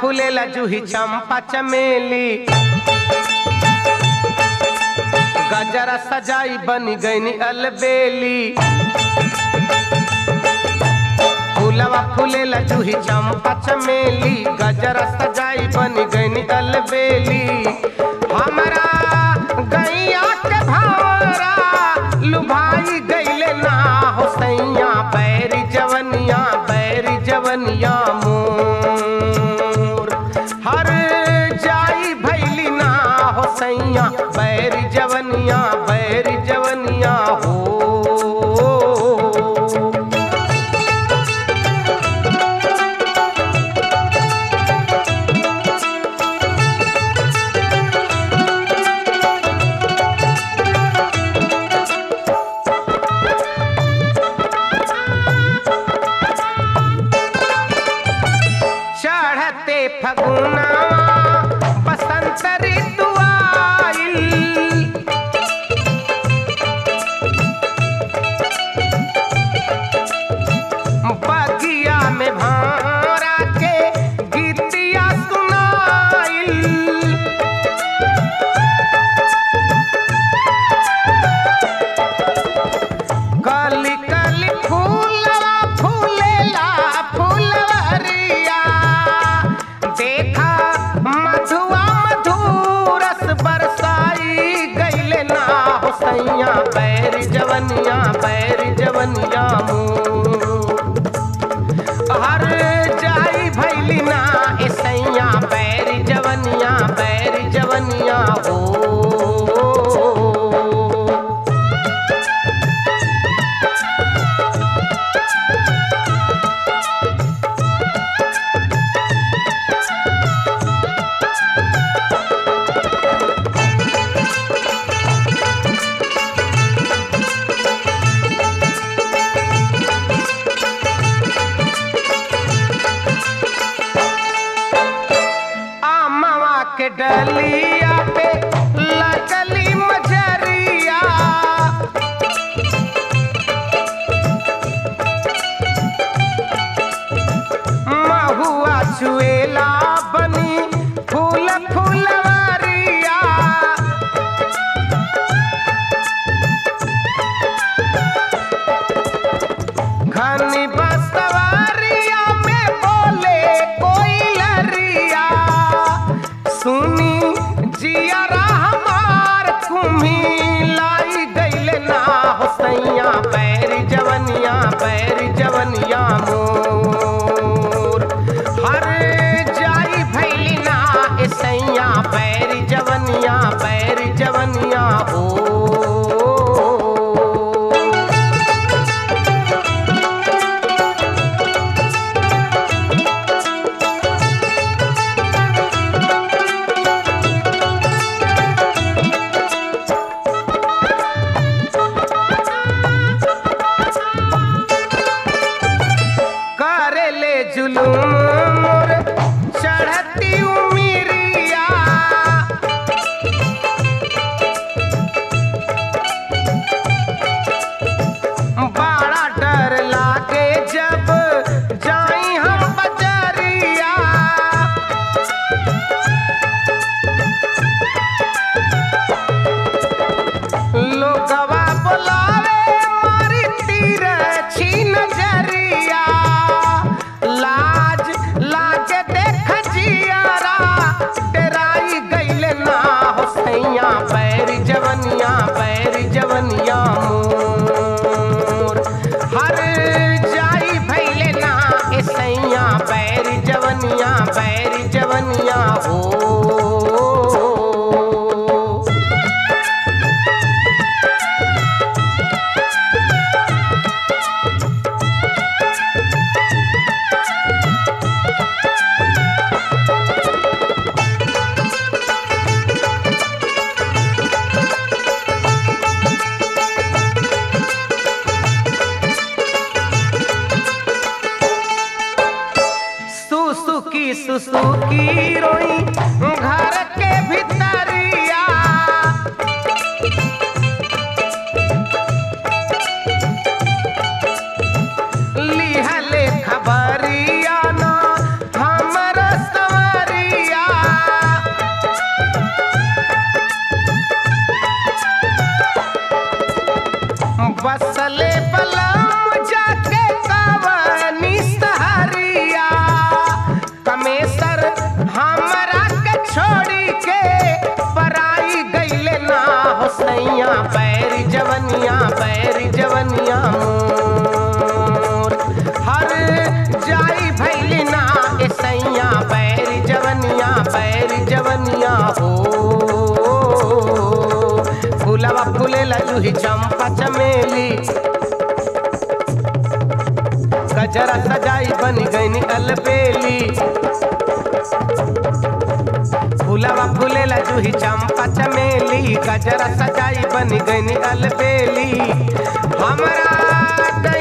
फूलेला जूही चंपा चमेली गजरा सजाई बनी गईनी अलबेली फूलवा फूलेला जूही चंपा चमेली गजरा सजाई बनी गईनी अलबेली हमरा गैया के भावरा लुभाई गईले ना हो सैया बैरी जवनिया बैरी जवनिया मोर हर जाई भैली ना हो सैया बैरी जवनिया बैरी जवनिया हो चढ़ते फगुना बसंत ऋतु आइल बगिया में भारा के गीतिया सुनाइल कली कली फूलवा फूलेला फूलवरिया देखा मधुआ मधुरस बरसाई गईले ना हो सैया बैर जवनिया बैर जवनिया मुँह हर जाई भैली ना ए सैया बैर जवनिया बैर जवनिया हो आमवा के डलिया पे लगली मजरिया महुआ चुएला बनी फूल फुलवरिया घनी बसवरिया में बोले कोई लरिया सुनी जियरा हमार कुम्ही लाई गईले ना हो सैया पैर जवनिया पैर जवनिया मोर हर जाई भैली ना ए सैया पैर जवनिया पैर जवनिया हो करे ले जुलूम मोर चढ़ती उमिरिया बड़ा डर लागे जब जाई हम बजरिया लोगवा बुलावे मारी तीर छी नजरिया लाज लागे देख जियारा डराई गईले ना हो सैया पैर जवनिया पैर जवनिया मोर हर जाई भैले ना ए सैया पैर जवनिया पैर जवनिया हो सुसुकी सुसुकी रोई घर के भितरिया लिहले खबरिया ना हमर सवर सैया बैरी जवनिया बैरी जवनिया मोर हर जाई भैली ना ए सैया बैरी जवनिया बैरी जवनिया हो फूलवा फूलेला जूही चंपा चमेली गजरा सजाई बन गईनी अलबेली फूलवा फूलेला जूही चंपा चमेली गजरा सजाई बन गईनी अलबेली हमरा